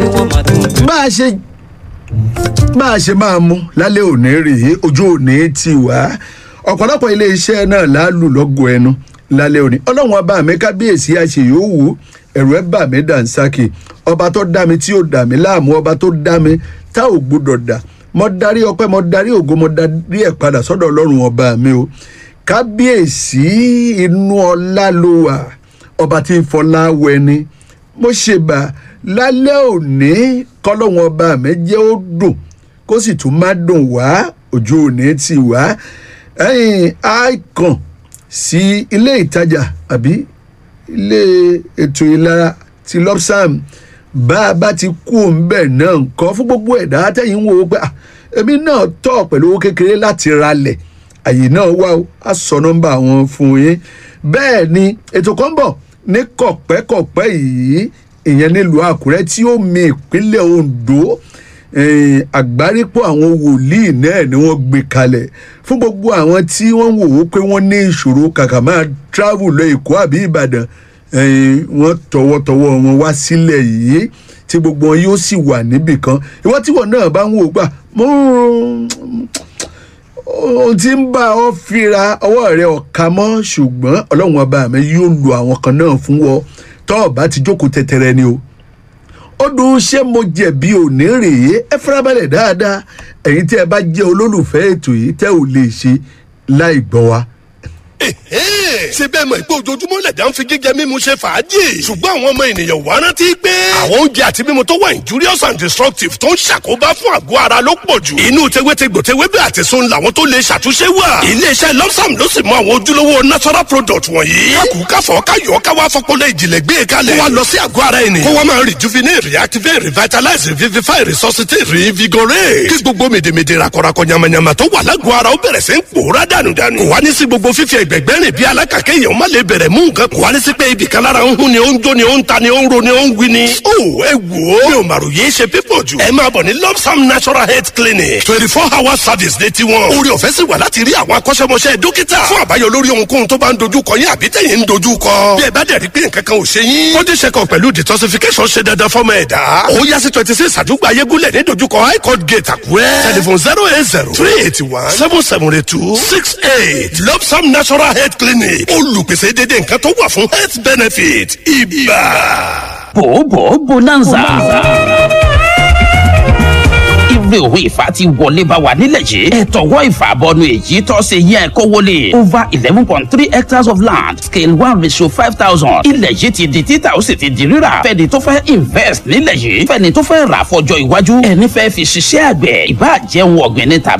bá a ṣe bá a ṣe máa mú lálẹ́ òní rèé ojú òní ti wá ọ̀pọ̀lọpọ̀ iléeṣẹ́ náà láàlú lọ́gọ̀ ẹnu lálẹ́ òní ọlọ́run ọba mi kábíyèsí àṣeyọ̀wò ẹ̀rù ẹ̀ bà mí dànsákì ọba tó dá mi tí ò dà mí láàmú ọba tó dá mi tá ò gbọdọ̀ dà mo darí ọpẹ́ mo darí ògo mo darí ẹ̀ padà sọ́dọ̀ ọlọ́run ọba mi o kábíyèsí inú ọlá ló wà ọba tí ń fọlá wẹni mo ṣèbà lálẹ́ òní kọ́lọ́wọ́n ọba mi jẹ́ ó dùn kó sì tún má dùn wá ojú òní ti wá ẹ̀yìn icon sí ilé ìtajà àbí ilé ètò ìlera ti lopsam bá a bá ti kú òǹbẹ̀ náà nǹkan fún gbogbo ẹ̀dá tẹ̀yìn ń wo pé èmi náà tọ̀ pẹ̀lú owó kékeré láti ralẹ̀ àyè náà wá o á sọ nọ́mbà wọn fún yín bẹ́ẹ̀ ni ètò kan bọ̀ ní kọ̀pẹ́kọ̀pẹ́ yìí ìyẹn nílùú àkúrẹ́ tí ó mi ìpínlẹ̀ ondo àgbárípọ̀ àwọn wòlíì náà ni wọ́n gbé kalẹ̀ fún gbogbo àwọn tí wọ́n wò ó pé wọ́n ní ìṣòro kàkà máa travel lọ èkó àbí ìbàdàn wọ́n tọwọ́tọwọ́ wọn wá sílẹ̀ yìí tí gbogbo wọn yóò sì wà níbì kan ìwọ tí wọn náà bá ń wò gbà mo ohun tí ń bá ọ fira ọwọ́ rẹ ọ̀ka mọ́ ṣùgbọ́n ọlọ́run ọba mi yóò lu àwọn kan náà fún wọ tọ́ ọ bá ti jókòó tẹ̀tẹ̀rẹ̀ ni o ó dùn ṣé mo jẹ̀bi òní rèé ẹ farabalẹ̀ dáadáa ẹ̀yin tí ẹ bá jẹ́ olólùfẹ́ ètò yìí tẹ́ ò lè ṣe láì gbọ́ wa ṣe bẹ́ẹ̀ mọ̀ pé ojoojúmọ́ lẹ̀dá ń fi jíjẹ mímu ṣe fàájì ṣùgbọ́n àwọn ọmọ ènìyàn wá rántí pé àwọn oúnjẹ àti mímu tó wà injurious and destructive tó ń ṣàkóbá fún àgọ́ ara ló pọ̀ jù inú tewétegbò tewébẹ̀ àti sun làwọn tó lè ṣàtúnṣe wà iléeṣẹ́ lopsam ló sì mọ àwọn ojúlówó natural product wọ̀nyí kákù káfọ́ káyọ̀ káwá fọpọlọ ìjìnlẹ̀ gbé e kalẹ̀ kó wa lọ sí àgọ́ ara ẹni kó wa máa rejuvenate reactivate revitalize revivify resuscitate reinvigorate kí gbogbo mèdèmèdè rakọrakọ yamayama tó wà lágọ̀ọ́ ara ó bẹ̀rẹ̀ sí ń pòórá dànùdànù kò wá ní sí gbogbo fífi ẹgbẹ̀gbẹ́ rìn bí alákàkẹ́ èèyàn má lè bẹ̀rẹ̀ mú nǹkan kò wá ní sí pé ibì kan lára ń hún ni ó ń jó ni ó ń ta ni ó ń ro ni ó ń wí ni. ó ẹ wò ó mi ò màrò yé ṣe pípọ̀ jù. ẹ máa bọ̀ ní lopsam natural health clinic twenty four hour service ní tiwọn. orí ọ̀fẹ́ sì wà láti rí àwọn akọ́ṣẹ́mọṣẹ́ dókítà fún àbáyọ lórí ohunkóhun tó bá ń dojú kọ yín àbí tẹ̀yìn ń dojú kọ. bí ẹ bá dẹ̀ rí pé nǹkan kan ò ṣe yín. body check up pẹ̀lú detoxification ṣe dandan fọ́mọ ẹ̀dá. ó yá sí twenty six àdúgbò ayégúnlẹ̀ ní dojúkọ high court gate àkúrẹ́. telephone zero eight zero three eighty one seven seven eight two six eight lopsam natural health clinic olùpèsè dédé nǹkan tó wà fún health benefit ibà. bòbò bonanza ire òwe ìfà ti wọlé bá wa nílẹ̀ yìí ẹ̀tọ́wọ́ ìfà bọnu èyí tó ṣe yẹ kó wọlé over eleven point three hectares of land scale one ratio five thousand ilẹ̀ yìí ti di títà ó sì ti di rírà fẹ́ni tó fẹ́ invest nílẹ̀ yìí fẹ́ni tó fẹ́ rà fọjọ́ iwájú ẹni fẹ́ fi ṣiṣẹ́ àgbẹ̀ ìbá jẹun ọ̀gbìn ní tàbí.